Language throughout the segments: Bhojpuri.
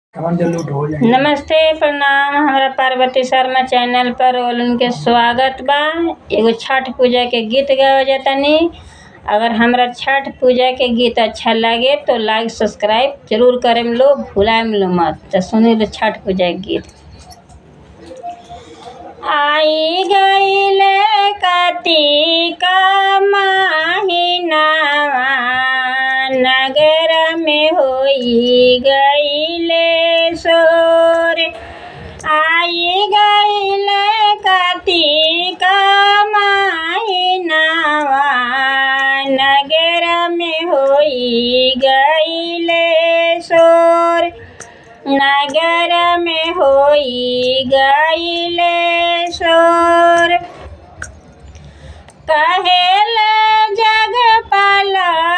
कवन जो लूट हो जाए नमस्ते प्रणाम हमरा पार्वती शर्मा चैनल पर ओलन के स्वागत बा एगो छठ पूजा के गीत गावे जातानी अगर हमरा छठ पूजा के गीत अच्छा लगे तो लाइक सब्सक्राइब जरूर करेम लो भुलाएम लो मत तो सुनी लो छठ पूजा के गीत आई गईले कार्तिक महिनावा नगर में होई गईले सोर आई गईले कार्तिक महिनावा नगर में होई गईले सोर नगर में होई गईले सोर कहेल जगपाल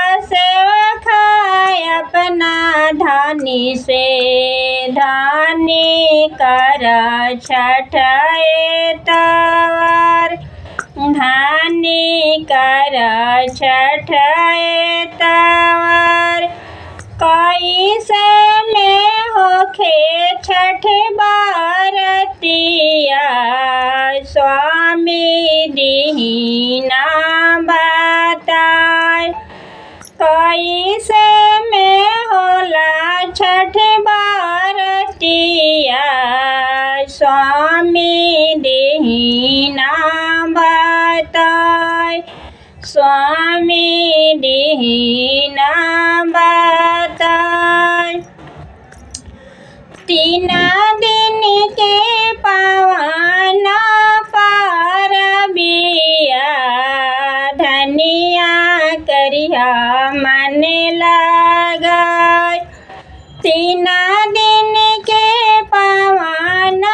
सेवखाय अपना धानी से धानी कर छठाए तवर धानी कर छठाए तवर कैसे में होखे छठ बारतिया स्वामी दीना बताए कैसे में होला छठ बारतिया स्वामी दीना बताए स्वामी दीना बताए तीन दिन के पावन पारबिया धनिया करिया मन लगाय तीन दिन के पावन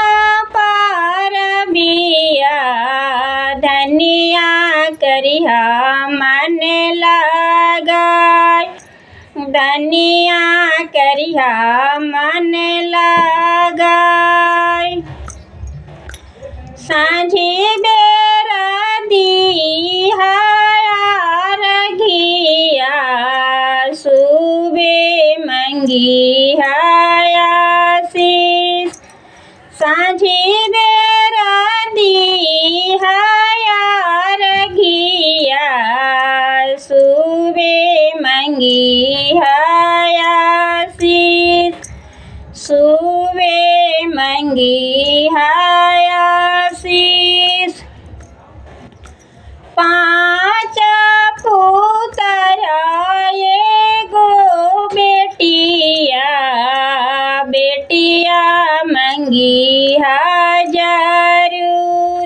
पारबिया धनिया करिया मन लगाय धनिया करिया मन लगाय साँझी बेरा दिया सुबे मंगी हयासीस साँझी बेरा दिया सुबे मंगी हयासीस सुबे मंगी हयासीस पाँच पुत्र एगो बेटिया बेटिया मंगी जरूर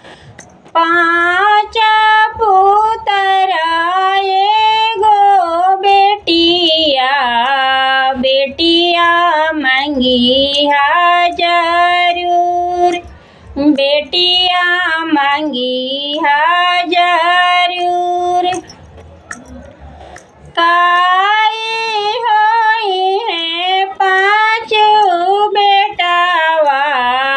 पाँच पुत्र एगो बेटिया बेटिया मंगी जरूर बेटिया मंगी जरूर काई होई है पाँच बेटावा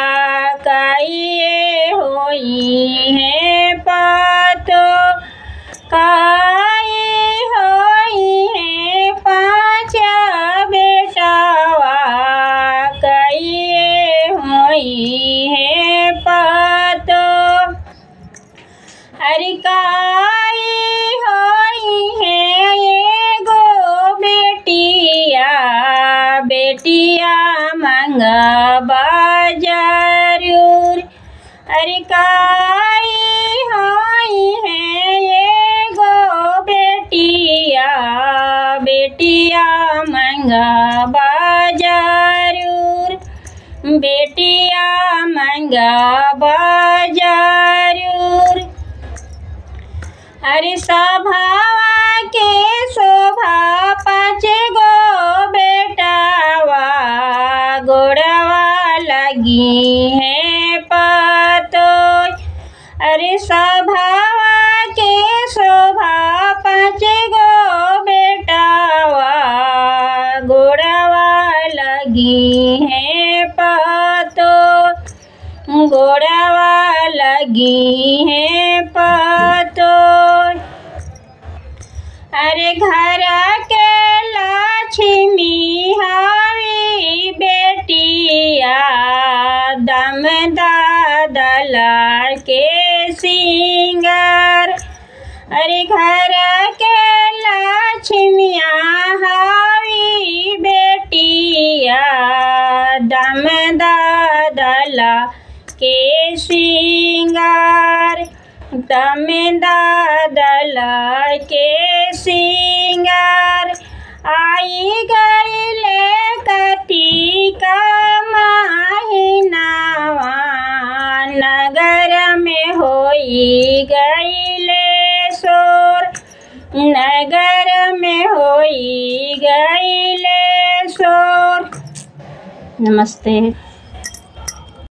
काई होई है पातो काई होई है पाँच बेटावा काई होई है पातो हरिकाई होई है एगो बेटिया बेटिया मंगबा जरूर हरिकाई होई है एगो बेटिया बेटिया मंगबा जरूर बेटिया मंगबा जरूर हरि सभावा के शोभा पाँच गो बेटावा गोड़वा लगी है पतो अरे सभावा के शोभा पाँच गो बेटावा गोड़वा लगी है पतो गोड़वा लगी है पतो अरे घर के लक्ष्मी हवी बेटा बेटिया दम दादला के सिंगार अरे घर के लक्ष्मिया हावी बेटिया दम दादला के सिंगार दम दादला के सिंगार आई गईले कतिका महीनावा नगर में होई गईले शोर नगर में होई गईले शोर नमस्ते